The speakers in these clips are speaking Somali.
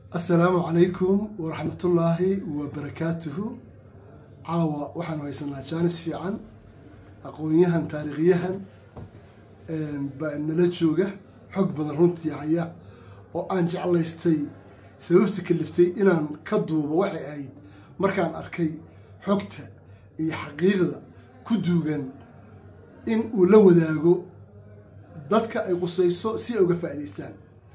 assalaamu calaykum waraxmatullaahi wabarakaatuhu caawa waxaanu haysanaa jaanis fiican aqoon-yahan taariikhyahan baa nala jooga xog badan runtii haya oo aan jeclaystay sababta kaliftay inaan ka duubo waxay ahayd markaan arkay xogta iyo xaqiiqda ku duugan in uu la wadaago dadka ay qusayso si ay uga faa'idaystaan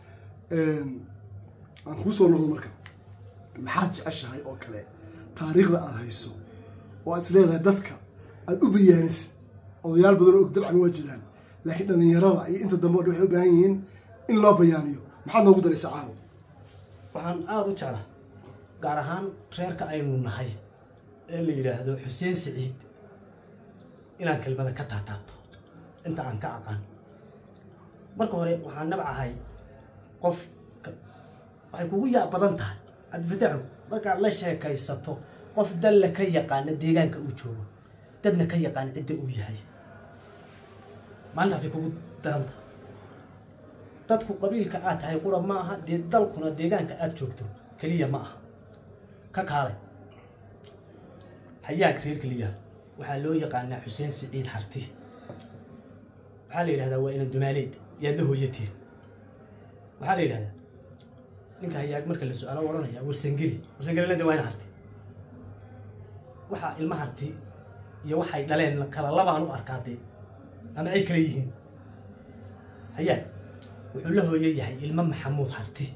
aan kuu soo noqdo marka maxaad jeceshahay oo kale taariikhda aada hayso oo aad is leedahay dadka aada u bayaanisid odayaal badan oo og dabcan waa jiraan laakiin dhallinyarada iyo inta dambe o dhan waxay u baahan yihiin in loo bayaaniyo maxaad noogu daraysaa caawa waxaan aada u jeclaa gaar ahaan reerka aynu nahay ee la yidhaahdo xuseen siciid inaan kelmada ka taataabto inta aan ka aqaan marka hore waxaan nabcahay qof waxay kugu yaab badan tahay cabdifataaxu markaad la sheekaysato qof dalla ka yaqaana deegaanka uu joogo dadna ka yaqaan cidda uu yahay maalintaasay kugu daran tahay dadku qabiilka aad tahay qura ma aha dee dalkuna deegaanka aada joogto keliya ma aha ka kaalay hayaag reer keliya waxaa loo yaqaanaa xuseen siciid harti waxaa la yidhahdaa waa inan dumaaleed yaad la hooyatiin waxaa la yidhahdaa ninka hayaag marka la su-aalo odhanaya warsangeli warsangelilada waa ina harti waxaa ilma harti iyo waxay dhaleen kala labaan u arkaa dee ama ay kala yihiin hayaag wuxuu la hooyo yahay ilmo maxamuud harti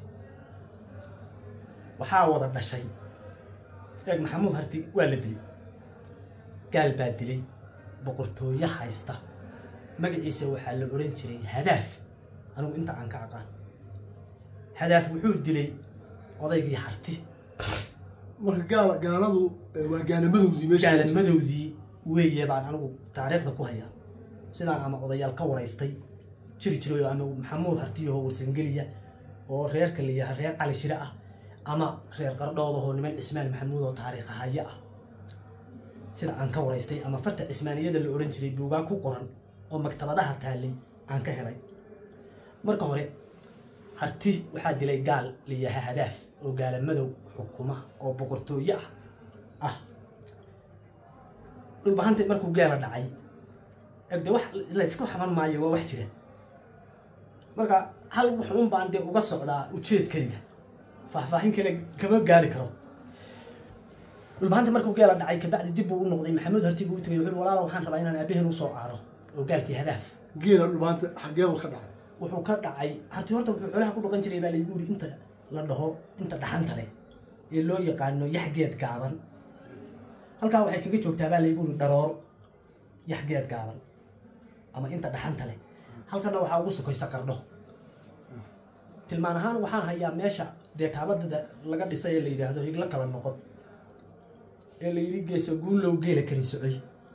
waxaa wada dhashay eeg maxamuud harti waa la dilay gaal baa dilay boqortooyo haysta magaciisa waxaa la odhan jiray hadaaf anigu inta aan ka aqaan hadaaf wuxuu dilay odaygii harti marka gaala gaaladu waa gaalamadoodii meesha gaalamadowdii weeye baan anigu taariikhda ku hayaa sidaan ama odayaal ka waraystay jiri jiray ama maxamuud hartiyaho warsangeliya oo reerka la yaha reer cali shire ah ama reer qardhoodahoo niman cismaan maxamuud oo taariikha haya ah sida aan ka waraystay ama farta cismaaniyada la odhan jiray buugaa ku qoran oo maktabadaha taallay aan ka helay marka hore harti waxaa dilay gaal la yaha hadaaf oo gaalamadow xukuma oo boqortooyo ah ah dhulbahanta markuu gaala dhacay egde wax laysku xaman maayo waa wax jira marka hal wax un baan dee uga socdaa ujeedkayga faahfaahin kale kama gaari karo dhulbahanta markuu geela dhacay kabacdi dib buu u noqday maxamuud harti buu u tagay wuxuu walaala waxaan rabaa inaan aabaheen u soo aaro oo gaalkii hadaaf geela dhulbaanta xageeba ka dhacay wuxuu ka dhacay harti horta wuxuu xoolaha ku dhaqan jiray baa laygu uri inta la dhaho inta dhaxanta leh ee loo yaqaano yaxgeed gaaban halkaa waxay kaga joogtaa baa laygu uri dharoor yaxgeed gaaban ama inta dhaxanta leh halkana waxaa ugu sokaysa qardho tilmaan ahaan waxaan hayaa meesha dee kaabadada laga dhisay ee la yidhaahdo higlo kala noqon ee la yidhi geeso guulow geela kali socay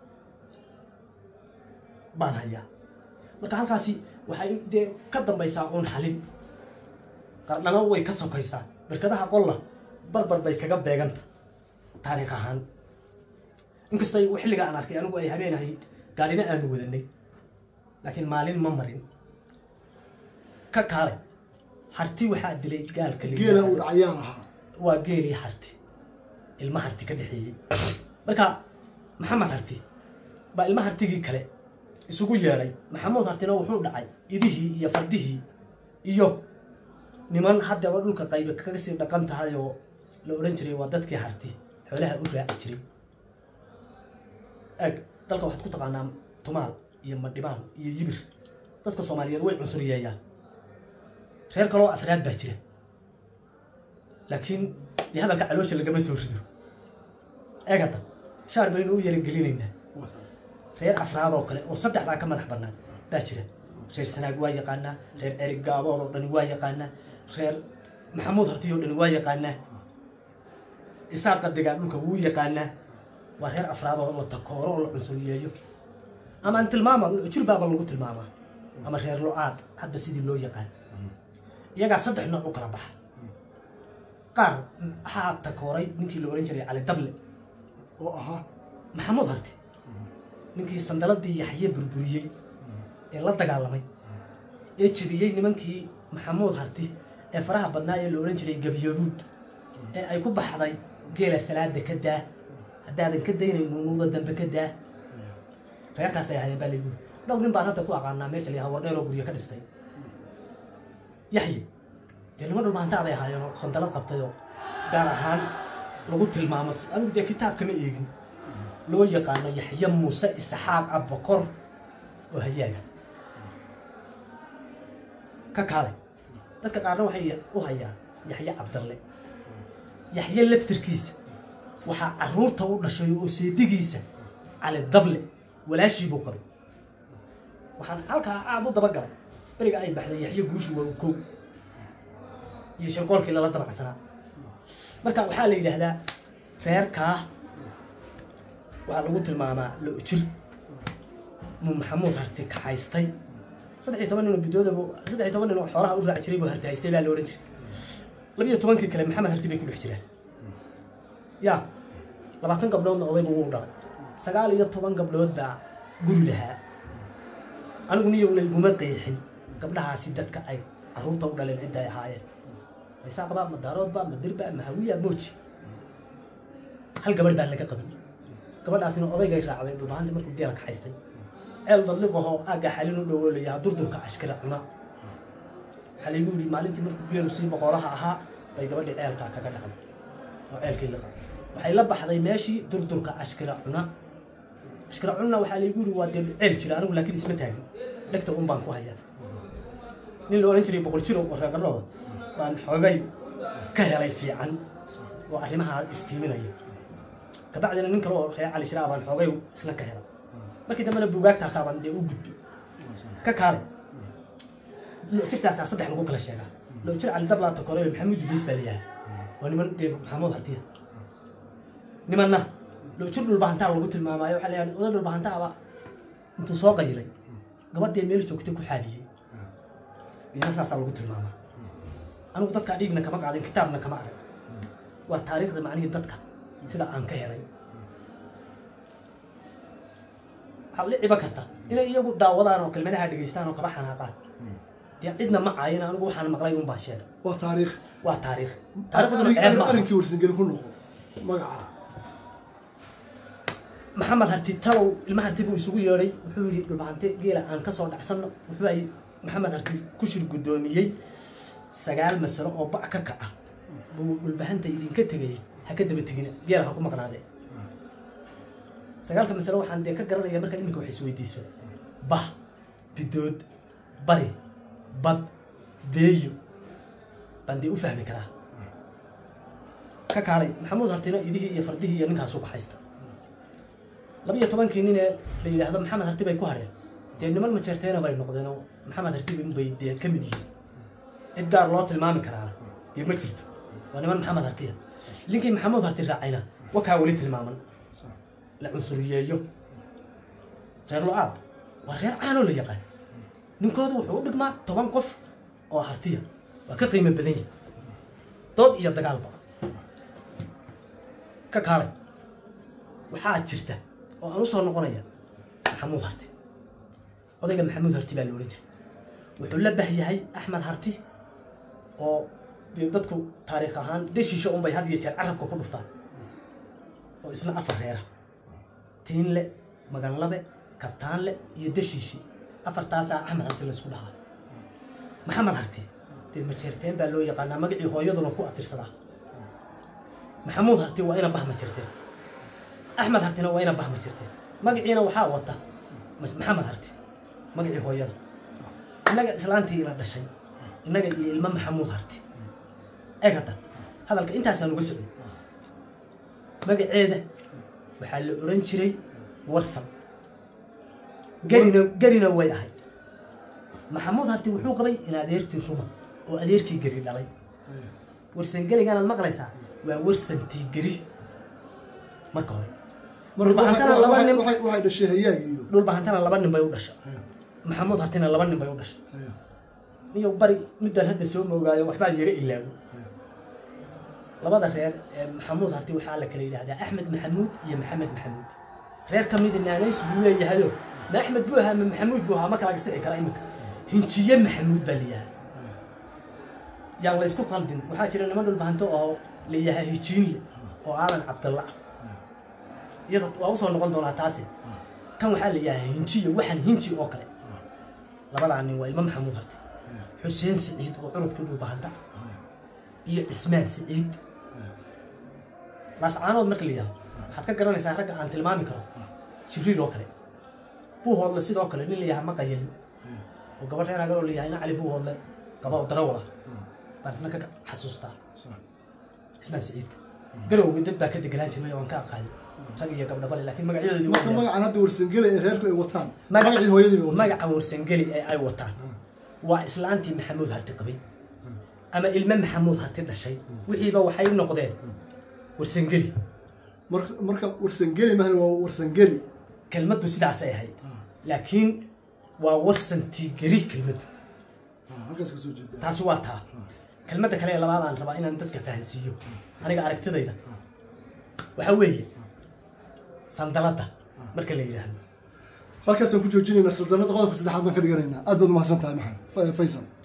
baan hayaa marka halkaasi waxay dee ka dambaysaa uun xalin qardhana way ka sokaysaa barkadaha qolla barbar bay kaga beeganta taariikh ahaan inkastay xilliga aan arkay anigu ay habeen ahayd gaarina aanu wadanay laakiin maalin ma marin ka kaalay harti waxaa dilay gaalka geela uu dhacayaan ahaa waa geelii harti ilma harti ka dhexeeyey marka maxamed harti baa ilma hartigii kale isugu yeedhay maxamuud hartina wuxuu dhacay idihii iyo fardihii iyo niman haddaba dhulka qaybe kaga sii dhaqan tahay oo la odhan jiray waa dadkii harti xoolaha u raaci jiray eeg dalka waxaad ku taqaanaa tumaal iyo madhibaan iyo yibir dadka soomaaliyeed way cunsuriyeeyaan reer kaloo afraad baa jira laakiin dee hadalka caloosha lagama soo rido eeg hadda shaar baynu u yaragelinaynaa reer afraad oo kale oo saddexdaa ka madax bannaan baa jira reer sanaag waa yaqaanaa reer erig gaabood oo dhani waa yaqaanaa reer maxamuud hartiy oo dhani waa yaqaanaa isaaqa degaa dhulka wuu yaqaanaa waa reer afraad oo la takooro oo la cunsuriyeeyo ama aan tilmaama jirbaaba lagu tilmaamaa ama reer lo-aad hadba sidii loo yaqaan iyagaa saddex nooc u kala baxa qaar waxaa takooray ninkii la ohan jiray cali dable oo ahaa maxamuud harti ninkii sandaladii yaxye burburiyey ee la dagaalamay ee jebiyey nimankii maxamuud harti ee faraha badnaa ee la odhan jiray gabyoobuud ee ay ku baxday geela salaada ka daa haddaadan ka daynayn nuunuuda dambe ka daa reerkaasay ahaayeen baa laygu dhowr nin baan hadda ku aqaanaa meesha la yahaa wardheer oo guryo ka dhistay yaxye dee niman dhulmaantaa bay ahaayeenoo sandalad qabtayoo gaar ahaan lagu tilmaamo anigu dee kitaabkama eegin loo yaqaano yaxye muuse isxaaq abbakor oo hayaaga ka kaalay dadka qaarna waxay u hayaan yaxye cabdalle yaxye laftirkiisa waxaa carruurta u dhashay oo seedigiisa cali dable walaashii buu qabay waxaan halkaa aada u dabagalay beriga ay baxday yaxye guushu waa u kow iyo shirqoolkii lala dabacsanaa marka waxaa la yidhaahdaa reerkaa waxaa lagu tilmaamaa lo-jir muu maxamuud harti kaxaystay saddex iyo toban nin oo bidoodabu saddex iyo toban nin oo xoolaha u raaci jiray buu harti haystay baa la odhan jiray labiyo tobankii kale maxamed harti bay ku dhex jiraan yaa labaatan gabdhoodna odaybu wuu dhalay sagaal iyo toban gabdhood baa guri lahaa anigu niyow layguma qeexin gabdhahaasi dadka ay carruurta u dhaleen cidda ay ahaayeen maysaaqba ma daaroodba ma dirba ma hawiya mooji hal gabadh baa laga qaban gabadhaasina odaygay raacday dhulbahanti markuu geela kaxaystay ceel dadliqahoo aagga xalin u dhowo layahaa durdurka ashkira cuna waxaa laygu yidhi maalintii markuu geelu sii boqolaha ahaa bay gabadhii ceelkaa kaga dhacday oo ceelkii liqa waxay la baxday meeshii durdurka ashkira cuna ashkira cunna waxaa laygu yidhi waa dee ceel jira anigu laakiin isma taagin dhegta un baan ku hayaa nin la odhan jiray boqol jiro oo reeqarhooda baan xoogay ka helay fiican oo arrimaha iftiiminaya kabacdina nin kale oo reer cali shiraa baan xoogay isna ka helay markii dambena buugaagtaasaabaan dee u gudbi ka kaalay lojirtaasaa saddex lagu kala sheegaa lojir cali dablaata kore maxamuud dubeys baa layahay waa niman dee maxamuud hartiya nimanna lojir dhulbahantaa lagu tilmaamaayo waxaa layahay oday dhulbahantaaba intuu soo qayilay gabadhee meel joogtay ku xaaliyey iyana saasaa lagu tilmaamaa anigu dadkaa dhiigna kama qaadin kitaabna kama arag waa taariikhda macnihii dadka sida aan ka helay waxaa la ciba karta inay iyagu daawadaan oo kelmadaha dhegaystaan oo kaba xanaaqaan dee cidna ma caayin anigu waxaan maqlay un baan sheegay waa taariikh waa taariikh taariikhduna ceeb ma aha arrinkii warsangeli ku noqo magaca maxamed harti talow ilma harti buu isugu yeedhay wuxuu yidhi dhulbahante geela aan ka soo dhacsanno wuxuu ay maxamed harti ku shir guddoomiyey sagaal masalo oo bac ka kaca buu dhulbahanta idinka tegayay ha ka daba tegina geela ha ku maqnaadee sagaalka masalo waxaan dee ka garanaya markaad iminka wax isweydiiso bah bidood bari bad beeyo baan dee u fahmi karaa ka kaalay maxamuud hartina idihii iyo fardihii iyo ninkaasuu baxaysta labiyo tobankii nin ee la yidhaahdo maxamed harti bay ku hadheen dee niman majeerteena bay noqdeen oo maxamed harti bay dee ka mid yihiin cid gaar loo tilmaami karaana dee ma jirto waa niman maxamed hartiya ninkii maxamuud harti raacayna wakaa weli tilmaaman la cunsuriyeeyo reer lo-aad waa reer caanoo la yaqaan ninkooda wuxuu u dhigmaa toban qof oo hartiya waa ka qiimo badan yahi dood iyo dagaalba ka kaalay waxaa jirta oo aan u soo noqonaya maxamuud harti odayga maxamuud harti baa la odhan jiray wuxuu la bahyahay axmed harti oo dee dadku taariikh ahaan deshiisha unbay had iyo jeer carabka ku dhuftaan oo isna afar reera tiinle maganlabe kabtaanle iyo deshiishi afartaasaa axmed harti laysku dhahaa maxamed harti dee majeerteen baa loo yaqaanaa magacii hooyaduna ku atirsadaa maxamuud harti waa ina bah majeerteen axmed hartina waa ina bah majeerteen magaciina waxaa wata maxamed harti magacii hooyada innaga islaantii ina dhashay innaga iyo ilmo maxamuud harti eeg hadda hadalka intaasaan uga socday magaceeda waxaa la odhan jiray warsan garina garina way ahayd maxamuud harti wuxuu qabay in adeertii ruma oo adeerkii geri dhalay warsan geliganaad maqlaysaa waa warsantii geri marka hore dhulbahantana laba nin waxay dhashay hayaag iyo dhulbahantana laba nin bay u dhashay maxamuud hartina laba nin bay u dhashay haya niyo bari midaan hadda soo moogaayo waxbaa yara ilaago haya labada reer ee maxamuud harti waxaa la kala yidhahdaa axmed maxamuud iyo maxamed maxamuud reer ka mida naanays buu leeyahayo ma axmed buu ahaa ma maxamuud buu ahaa ma kala sixi kara iminka hinjiye maxamuud baa layahay yaan la isku qaldin waxaa jira niman dhulbahanto oo la yahay hijiinle oo aadan cabdalla ah iyada waa usoo noqon doonaa taasi kan waxaa la yahay hinjiyo waxaan hinji oo kale labadaa nin waa ilmo maxamuud harte xuseen siciid oo cunudkii dhulbahanta iyo cismaan siciid laascaanood marka la yidhahdo waxaad ka garanaysaa ragga aan tilmaami karo jibriil oo kale buuhoodle sidoo kale nin la yahay maqayelin oo gabadh reer agar oo la yahay ina cali buuhoodle gaba darawal ah baan isna ka xasuustaa cismaan siciidka garowga dad baa ka deganaan jiray oo aan ka aqaani rag iyo gabdhabale laakiin magacyadoodii marka waa magacan hadda warsangeli ee reerku ay wataan Magaca- magacii hooyadii bay wataan magaca warsangeli ee ay wataan waa islaantii maxamuud harti qabay ama ilme maxamuud harti dhashay wixiiba waxay noqdeen warsangeli Marka- marka warsangeli mahana waa warsangeli kelmaddu sidaasay ahayd laakiin waa warsantii geri kelmaddu Ah, halkaas ka soo jeeda taasi waa taa kelmadda kale ee labaad aan rabaa inaan dadka fahansiiyo aniga aragtidayda waxaa weeye sandaladda marka la yidhaahdo halkaasaan ku joojinaynaa saldannada qodobka saddexaad baan ka dhiganaynaa aad baad umahadsan tahay maxamed Fa- faysal